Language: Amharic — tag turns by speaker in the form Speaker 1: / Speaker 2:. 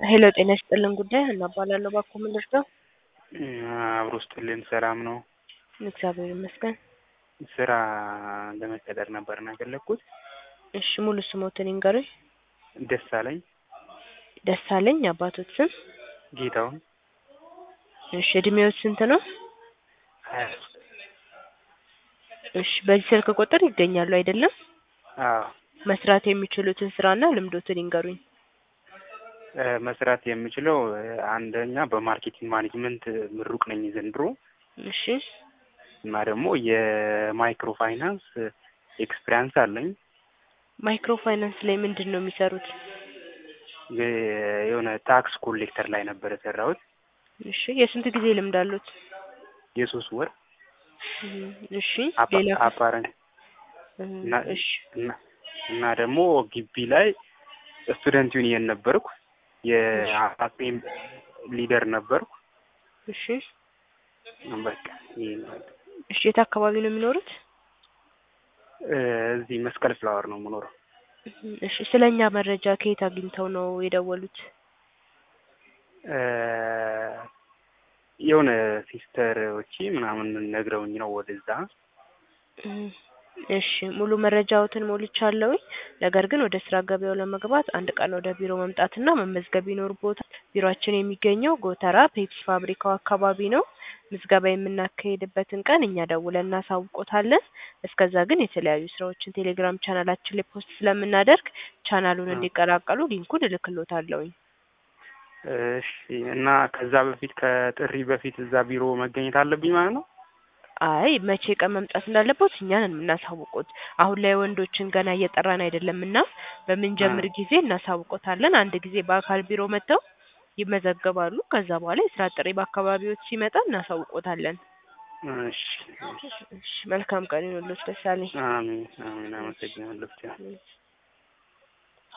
Speaker 1: ሄሎ ጤና ይስጥልን ጉዳይ እናባላለሁ ባኮ ምንድር ነው?
Speaker 2: አብሮ ስጥልን ሰላም ነው።
Speaker 1: እግዚአብሔር ይመስገን።
Speaker 2: ስራ ለመቀጠር ነበርና የፈለግኩት።
Speaker 1: እሺ ሙሉ ስሞትን ይንገሩኝ።
Speaker 2: ደሳለኝ
Speaker 1: ደሳለኝ አባቶት ስም?
Speaker 2: ጌታውን
Speaker 1: እሺ እድሜዎት ስንት ነው?
Speaker 2: ሀያ
Speaker 1: እሺ በዚህ ስልክ ቁጥር ይገኛሉ አይደለም?
Speaker 2: አዎ
Speaker 1: መስራት የሚችሉትን ስራና ልምዶትን ይንገሩኝ።
Speaker 2: እ መስራት የምችለው እ አንደኛ በማርኬቲንግ ማኔጅመንት ምሩቅ ነኝ ዘንድሮ
Speaker 1: እሺ
Speaker 2: እና ደግሞ የማይክሮ ፋይናንስ ኤክስፒሪያንስ አለኝ።
Speaker 1: ማይክሮ ፋይናንስ ላይ ምንድን ነው የሚሰሩት?
Speaker 2: እ የሆነ ታክስ ኮሌክተር ላይ ነበር የሰራሁት
Speaker 1: እሺ የስንት ጊዜ ልምድ አሉት?
Speaker 2: የሶስት ወር
Speaker 1: እም፣ እሺ
Speaker 2: አፓ-
Speaker 1: ሌላ
Speaker 2: አፓረንት
Speaker 1: እም፣
Speaker 2: እና
Speaker 1: እሺ
Speaker 2: እና እና ደግሞ ግቢ ላይ ስቱደንት ዩኒየን ነበርኩ። የአፓም ሊደር ነበርኩ።
Speaker 1: እሺ
Speaker 2: በቃ ይሄ ነው።
Speaker 1: እሺ የት አካባቢ ነው የሚኖሩት?
Speaker 2: እ እዚህ መስቀል ፍላወር ነው የምኖረው።
Speaker 1: እም፣ እሺ ስለኛ መረጃ ከየት አግኝተው ነው የደወሉት?
Speaker 2: እ የሆነ ሲስተሮቼ ምናምን ነግረውኝ ነው ወደዛ።
Speaker 1: እም፣ እሺ ሙሉ መረጃዎትን ሞልቻለሁኝ። ነገር ግን ወደ ስራ ገበያው ለመግባት አንድ ቀን ወደ ቢሮ መምጣትና መመዝገብ ይኖርብዎታል። ቢሮአችን የሚገኘው ጎተራ ፔፕሲ ፋብሪካው አካባቢ ነው። ምዝገባ የምናካሄድበትን ቀን እኛ ደውለን እናሳውቆታለን። እስከዛ ግን የተለያዩ ስራዎችን ቴሌግራም ቻናላችን ላይ ፖስት ስለምናደርግ ቻናሉን
Speaker 2: አ።
Speaker 1: እንዲቀላቀሉ ሊንኩን እልክሎታለሁኝ።
Speaker 2: እሺ እና ከዛ በፊት ከጥሪ በፊት እዛ ቢሮ መገኘት አለብኝ ማለት ነው?
Speaker 1: አይ መቼ ቀን መምጣት እንዳለበት እኛን የምናሳውቁት። አሁን ላይ ወንዶችን ገና እየጠራን አይደለም እና በምንጀምር
Speaker 2: አ።
Speaker 1: ጊዜ እናሳውቆታለን። አንድ ጊዜ በአካል ቢሮ መጥተው ይመዘገባሉ። ከዛ በኋላ የስራ ጥሪ በአካባቢዎች ሲመጣ እናሳውቆታለን።
Speaker 2: እሺ እሺ።
Speaker 1: እሺ መልካም ቀን ይሁንልዎት ደሳለኝ።
Speaker 2: አሜን አሜን። አመሰግናለሁ ብቻ
Speaker 1: እሺ